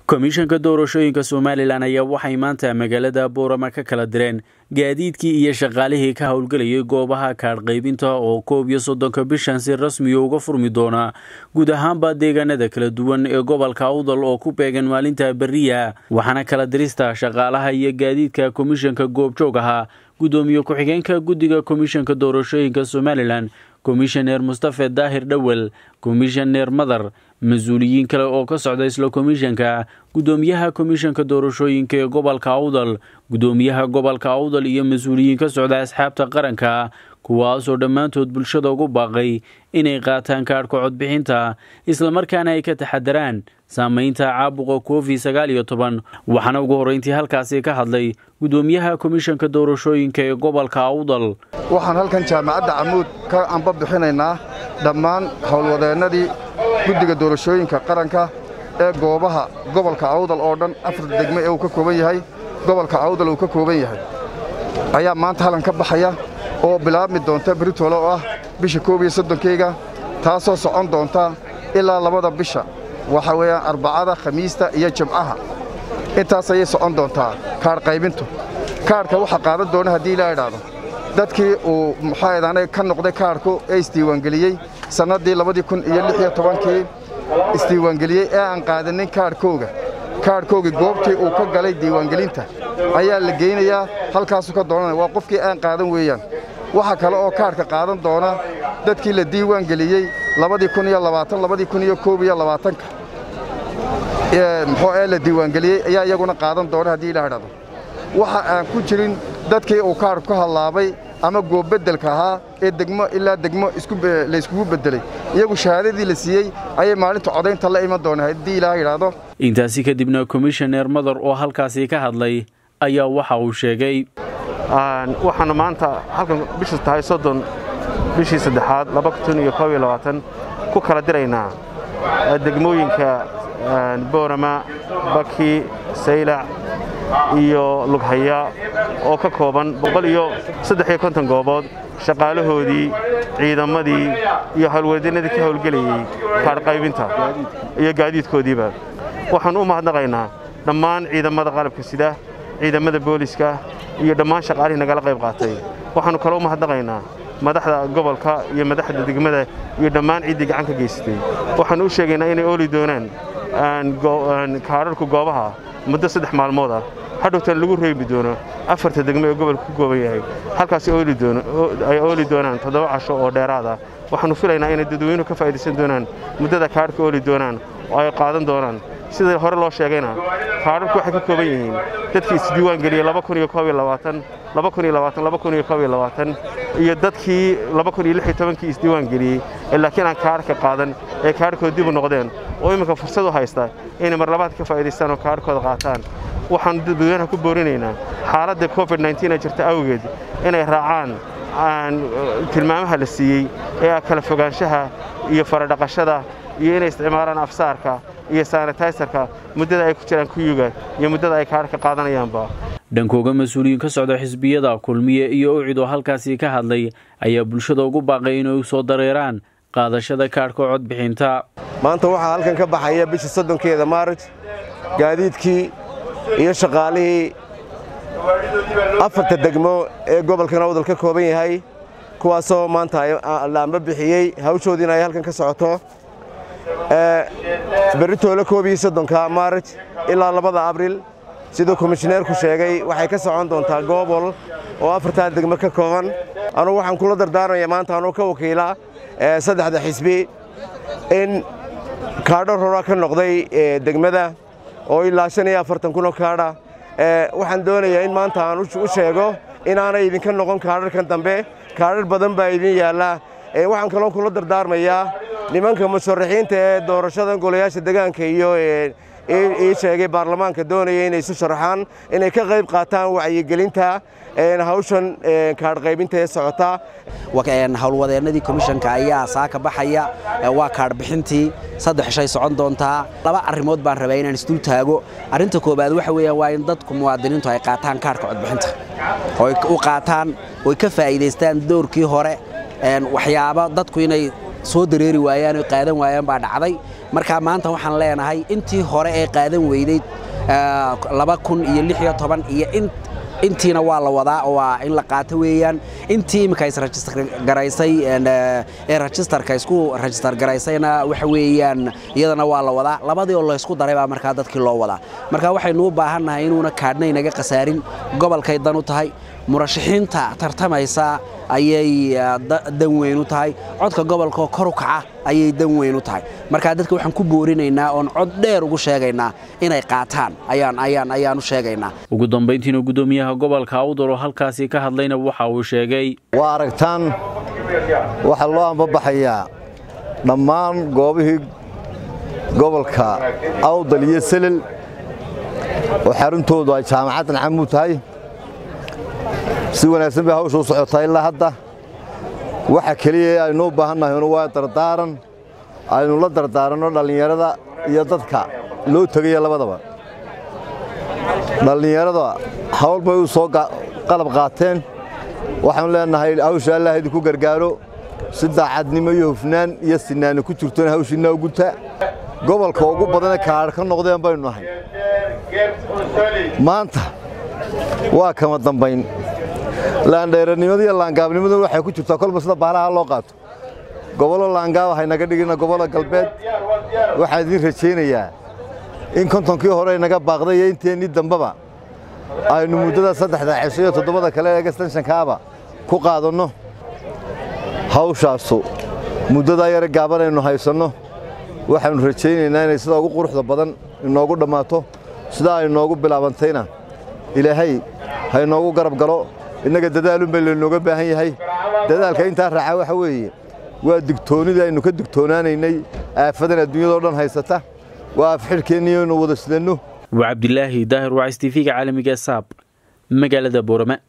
komishanka doorashooyinka somalilan ayaa waxay maanta magaalada boorama ka kala direen gaadiidkii iyo shaqaalihii ka howlgelayay goobaha kaadh qaybinta oo koob iyo soddonka bishan si rasmiya uga furmi doona guud ahaanba deegaanada kala duwan ee gobolka awdal oo ku beegan maalinta beriya waxaana kala dirista shaqaalaha iyo gaadiidka komishanka goobjoog ahaa guddoomiye ku-xigeenka guddiga komishanka doorashooyinka somalilan komishaneer mustafe daahir dhowel komishaneer madar mas-uuliyiin kale oo ka socda isla komishanka guddoomiyaha komishanka doorashooyinka ee gobolka awdal guddoomiyaha gobolka awdal iyo mas-uuliyiin ka socda asxaabta qaranka kuwaasoo dhammaantood bulshada ugu baaqay inay qaataan kaadhka codbixinta islamarkaana ay ka taxadaraan saamaynta caabuqa covid sagaal iyo toban waxaana ugu horreyntii halkaasi ka hadlay guddoomiyaha komishanka doorashooyinka ee gobolka awdal waxaan halkan jaamacadda camuud ka amba bixinaynaa dhammaan howlwadeennadii guddiga doorashooyinka qaranka ee goobaha gobolka awdal oo dhan afar degme ee uu ka kooban yahay gobolka awdal uu ka kooban yahay ayaa maanta halkan ka baxaya oo bilaabmi doonta beritole oo ah bisha koob iyo soddonkeyga taasoo socon doonta ilaa labada bisha waxa weeyaan arbacada khamiista iyo jimcaha intaas ayay socon doontaa kaadh qaybintu kaadhka waxaa qaadan doona haddii ilaa idhaahdo dadkii uu muxaaedaanay ka noqday kaadhku ee isdiiwaangeliyey sannaddii labadii kun iyo lix iyo tobankii isdiiwaangeliyey ee aan qaadanin kaadhkooga kaadhkoogii goobtii uu ka galay diiwaangelinta ayaa la geynayaa halkaasuu ka doonanaya waa qofkii aan qaadan weeyaan waxaa kale oo kaadhka qaadan doona dadkii la diiwaangeliyey labadii kun iyo labaatan labadii kun iyo koob iyo labaatanka muxuu ee la diiwaangeliyey ayaa iyaguna qaadan doona haddii ilaa idhahdo waxa aan ku jirin dadkii uu kaadhku ka hadlaabay ama goobbeddelka ahaa ee degmo ilaa degmo layskugu beddelay iyagu shahaadadii la siiyey ayay maalinta codaynta la iman doona haddii ilaa idhaahdo intaasi kadibna komishaneer madar oo halkaasi ka hadlay ayaa waxa uu sheegay waxaana maanta halkan bishu tahay soddon bishii saddexaad laba kun iyo koob iyo labaatan ku kala diraynaa degmooyinka boorama baki saylac iyo lughaya oo ka kooban boqol iyo saddex iyo konton goobood shaqaalahoodii ciidamadii iyo howlwadeennadii ka howlgelayey kaadh qaybinta iyo gaadiidkoodiiba waxaan u mahadnaqaynaa dhammaan ciidamada qalabka sida ciidamada booliska iyo dhammaan shaqaalihii nagala qayb qaatay waxaannu kale u mahadnaqaynaa madaxda gobolka iyo madaxda degmada iyo dhammaan ciiddii gacan ka geysatay waxaannu u sheegaynaa inay ooli doonaan kaadharku goobaha muddo saddex maalmood ah hadhowtan lagu reebi doono afarta degmo ee gobolka ku gooban yahay halkaas ay ooli doonaan toddoba casho oo dheeraada waxaannu filaynaa inay dadweynuhu ka faa'idaysan doonaan muddada kaadhka ooli doonaan oo ay qaadan doonaan sida hore loo sheegayna kaadharku waxay ka kooban yihiin dadkii isdiiwaan geliyey iyo dadkii kii isdiiwaan geliyey ee laakiin aan kaadhka qaadan ee kaadhkooda dib u noqdeen oo imminka fursad u haysta inay marlabaad ka faa'idaystaan oo kaadhkooda qaataan waxaannu dadweynaha ku boorinaynaa xaaladda covid ee jirta awgeed inay raacaan tilmaamaha la siiyey ee kala fogaanshaha iyo faradhaqashada iyo inay isticmaalaan afsaarka iyo sanitaysarka muddada ay ku jiraan kuyuga iyo muddada ay kaadhka qaadanayaanba dhankooga mas-uuliyiin ka socda xisbiyada kulmiye iyo ucid oo halkaasi ka hadlay ayaa bulshada ugu baaqay inay u soo dareeraan qaadashada kaadhka codbixinta maanta waxaa halkan ka baxaya bisha soddonkeeda maarij gaadiidkii iyo shaqaalihii afarta degmo ee gobolkan awdal ka kooban yahay kuwaasoo maanta laamba bixiyey hawshoodiina ay halkan ka socoto beritoole koob iyo soddonka maarij ilaa labada abril siduu komishineerku sheegay waxay ka socon doontaa goobol oo afartaa degmo ka kooban anugu waxaan kula dardaarmaya maanta anuu ka wakiila saddexda xisbi in kaadho rora ka noqday degmada oo ilaa shan iyo afartan kunoo kaadha waxaan doonayaa in maanta aan u sheego inaanay idinka noqon kaadharkan dambe kaadhar badan baa idin yaalla waxaan kaloo kula dardaarmayaa nimanka musharaxiinta ee doorashada golayaasha degaanka iyo ii sheegay baarlamaanka doonaya inay isu sharaxaan inay ka qayb qaataan wacyigelinta hawshan kaadh qaybinta ee socota howlwadeennadii komishanka ayaa saaka baxaya waa kaadh bixintii saddex shay socon doontaa laba arrimood baan rabaa inaan isdul taago arrinta koobaad waxa weeyaan waa in dadku muwaadiniintu ay qaataan kaadhka codbixinta oy u qaataan oy ka faa'iidaystaan doorkii hore waxyaabo dadku inay soo dareeri waayaan oo qaadan waayaan baa dhacday marka maanta waxaan leenahay intii hore ee qaadan weyday laba kun iyo lix iyo toban iyo intiina waa la wadaa waa in la qaato weeyaan intii imika isregister garaysay ee registerka isku register garaysayna waxa weeyaan iyadana waa la wadaa labadii oo laysku daray baa markaa dadkii loo wadaa marka waxaynu u baahannahay inuuna kaadhna inaga khasaarin gobolkay dan u tahay murashaxiinta tartamaysa ayay dan weyn u tahay codka gobolka kor u kaca ayay dan weyn u tahay marka dadka waxaan ku boorinaynaa oon cod dheer ugu sheegaynaa inay qaataan ayaan ayaan ayaan u sheegaynaa ugu dambayntiina guddoomiyaha gobolka awdal oo halkaasi ka hadlayna waxa uu sheegay waa aragtaan waxaa loo ambabaxayaa dhammaan goobihii gobolka awdal iyo selel oo xaruntoodu ay jaamacaddan camuud tahay si wanaagsan bay hawsha u socotaa ilaa hadda waxa keliya aynu u baahannahay waa dardaaran aynu la dardaaranno dhallinyarada iyo dadka loo tegaya labadaba dhallinyarada hawl bay u soo qalab qaateen waxaanu leenahay hawsha allah idinku gargaaro si daacadnimo iyo hufnaan iyo sinaani ku jirtona hawshiinna uguta gobolka ugu badane kaadh ka noqdeen baynu nahay maanta waa kama dambayn laandheeranimada iyo laangaabnimaduna waxay ku jirtaa kolba sida baalaha loo qaato gobollo laangaab haynaga dhigina gobollo galbeed waxaan idiin rajaynayaa in kontonkii hore inaga baaqday iyo inteennii dambeba aynu muddada saddexda cisho iyo toddobada kale ee gastanshankaaba ku qaadanno hawshaasu muddadaa yare gaaban aynu haysanno waxaannu rajaynaynaa inay sida ugu quruxda badan inoogu dhammaato sidaa ay noogu bilaabantayna ilaahay ha inoogu garab galo innaga dadaalun bay laynooga baahan yahay dadaalka intaa raaca waxa weeye waa digtoonnidii aynu ka digtoonaanaynay aafadan adduunyadao dhan haysata waa afxidhkeenniyo inu wada sidanno waa cabdilaahi daahir wacis tv-ga caalamiga saab magaalada boorama